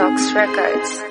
Vinox Records.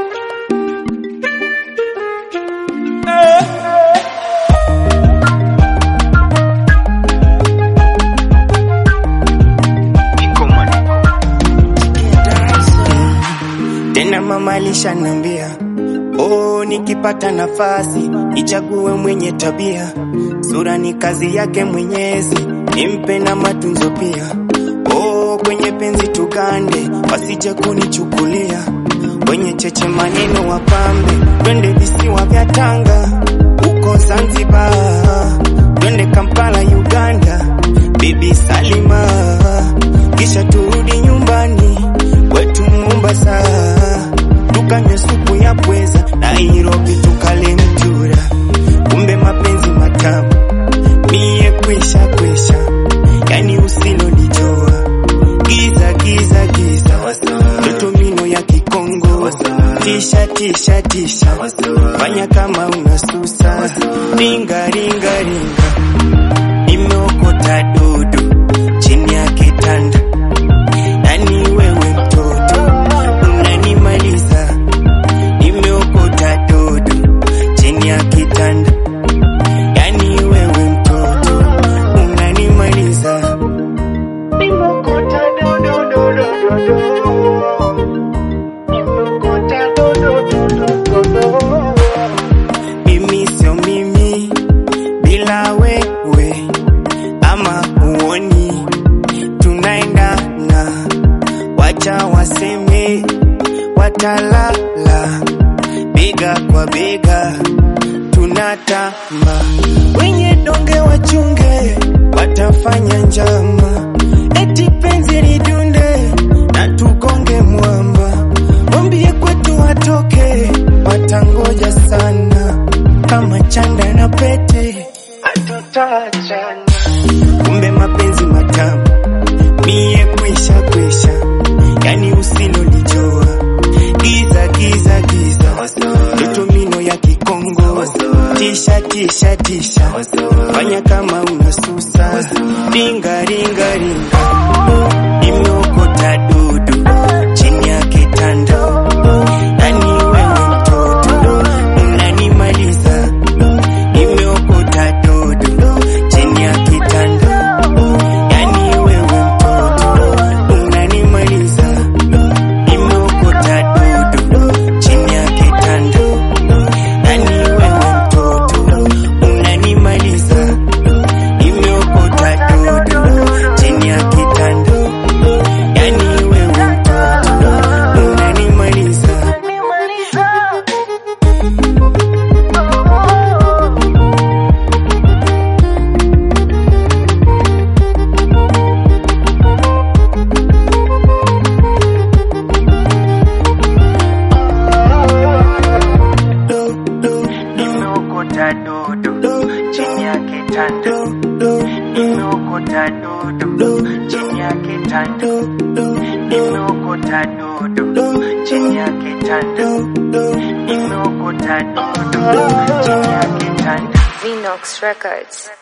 Tena mama alishanambia, oh, nikipata nafasi ichague mwenye tabia, sura ni kazi yake Mwenyezi, nimpe na matunzo pia. Oh, kwenye penzi tugande, wasije kunichukulia wenye cheche maneno wapambe, twende visiwa vya Tanga huko Zanzibar, twende Kampala Uganda, bibi Salima, kisha turudi nyumbani kwetu Mombasa, tukanywe supu ya pweza, Nairobi tukale mtura, kumbe mapenzi matamu mie kwisha kwisha, yani usilonijua giza giza giza, toto mino ya Kikongo, tisha tisha tisha, fanya kama unasusa, ringa ringa ringa, nimeokota dudu chini ya kitanda yani wewe mtoto unanimaliza, nimeokota dudu chini ya kitanda, yani wewe mtoto unanimaliza, nimeokota dudu dudu dudu, nimeokota dudu dudu dudu. Mimi sio mimi bila wewe, ama huoni tunaendana, wacha waseme watalala, bega kwa bega tunatamba, wenye donge wachunge, watafanya njama, eti penzi lidunde na tugonge mwamba, wambie kwetu watoke, watangoja sana, kama chanda na pete hatutaachana, kumbe mapenzi matamu mie kwisha kwisha, yani usilonijua giza giza giza, toto mino ya Kikongo, tisha tisha tisha, fanya kama unasusa, ringa ringa ringa, nimeokota dudu chini ya kitanda, yani wewe mtoto unanimaliza, nimeokota dudu chini ya kitanda, yani wewe mtoto unanimaliza, nimeokota dudu chini ya kitanda, yani wewe mtoto unanimaliza, nimeokota dudu chini ya kitanda, yani wewe mtoto unanimaliza. Nimeokota dudu chini ya kitanda, nimeokota dudu chini ya kitanda, nimeokota dudu chini ya kitanda, nimeokota dudu chini ya kitanda. Vinox Records.